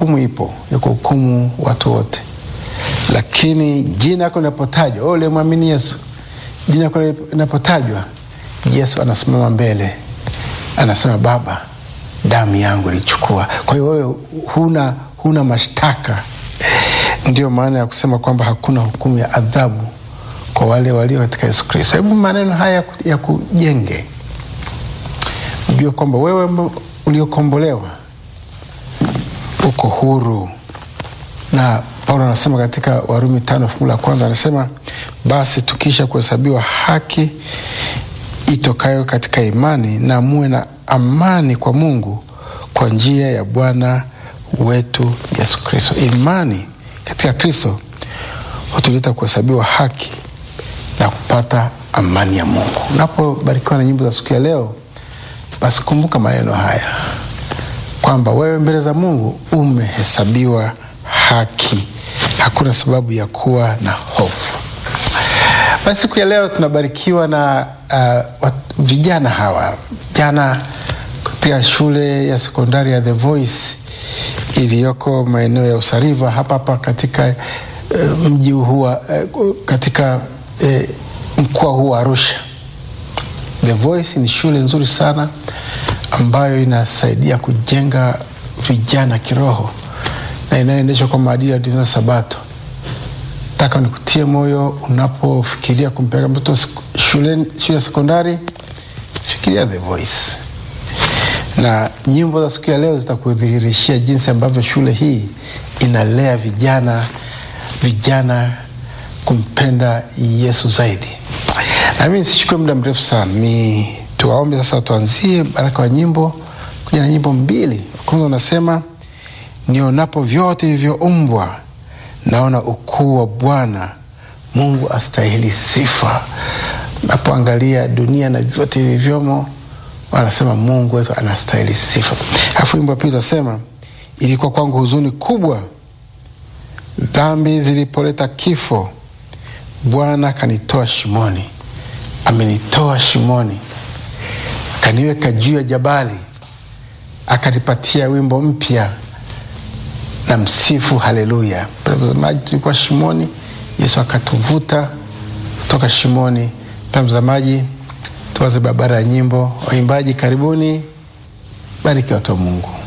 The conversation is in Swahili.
hukumu ipo ya kuhukumu watu wote, lakini jina lako linapotajwa, wewe ulimwamini Yesu, jina lako linapotajwa, Yesu anasimama mbele, anasema Baba, damu yangu ilichukua. Kwa hiyo wewe huna, huna mashtaka. Ndio maana ya kusema kwamba hakuna hukumu ya adhabu kwa wale walio katika Yesu Kristo. Hebu maneno haya ya kujenge, ujue kwamba wewe uliokombolewa uko huru, na Paulo anasema katika Warumi tano fungu la kwanza anasema, basi tukisha kuhesabiwa haki itokayo katika imani, na muwe na amani kwa Mungu kwa njia ya Bwana wetu Yesu Kristo. Imani katika Kristo hutuleta kuhesabiwa haki na kupata amani ya Mungu. Unapobarikiwa na nyimbo za siku ya leo, basi kumbuka maneno haya kwamba wewe mbele za Mungu umehesabiwa haki, hakuna sababu ya kuwa na hofu. Basi siku ya leo tunabarikiwa na uh, vijana hawa vijana katika shule ya sekondari ya The Voice iliyoko maeneo ya Usariva hapa hapa katika uh, mji huu uh, katika uh, mkoa huu wa Arusha. The Voice ni shule nzuri sana ambayo inasaidia kujenga vijana kiroho na inayoendeshwa kwa maadili ya dini Sabato. Nataka nikutie moyo unapofikiria kumpeleka mtoto shule shule ya sekondari, fikiria The Voice, na nyimbo za siku ya leo zitakudhihirishia jinsi ambavyo shule hii inalea vijana vijana kumpenda Yesu zaidi. Nami nisichukue muda mrefu sana, ni tuwaombe sasa, tuanzie baraka wa nyimbo kuja na nyimbo mbili. Kwanza unasema nionapo vyote vilivyoumbwa naona ukuu wa Bwana Mungu astahili sifa. Napoangalia dunia na vyote vilivyomo, wanasema Mungu wetu anastahili sifa. Alafu wimbo wa pili utasema ilikuwa kwangu huzuni kubwa dhambi zilipoleta kifo, Bwana akanitoa shimoni, amenitoa shimoni, akaniweka juu ya jabali, akanipatia wimbo mpya na msifu haleluya. Mtazamaji, tulikuwa shimoni, Yesu akatuvuta kutoka shimoni. Mtazamaji, tuanze barabara ya nyimbo. Waimbaji karibuni, bariki watu wa Mungu.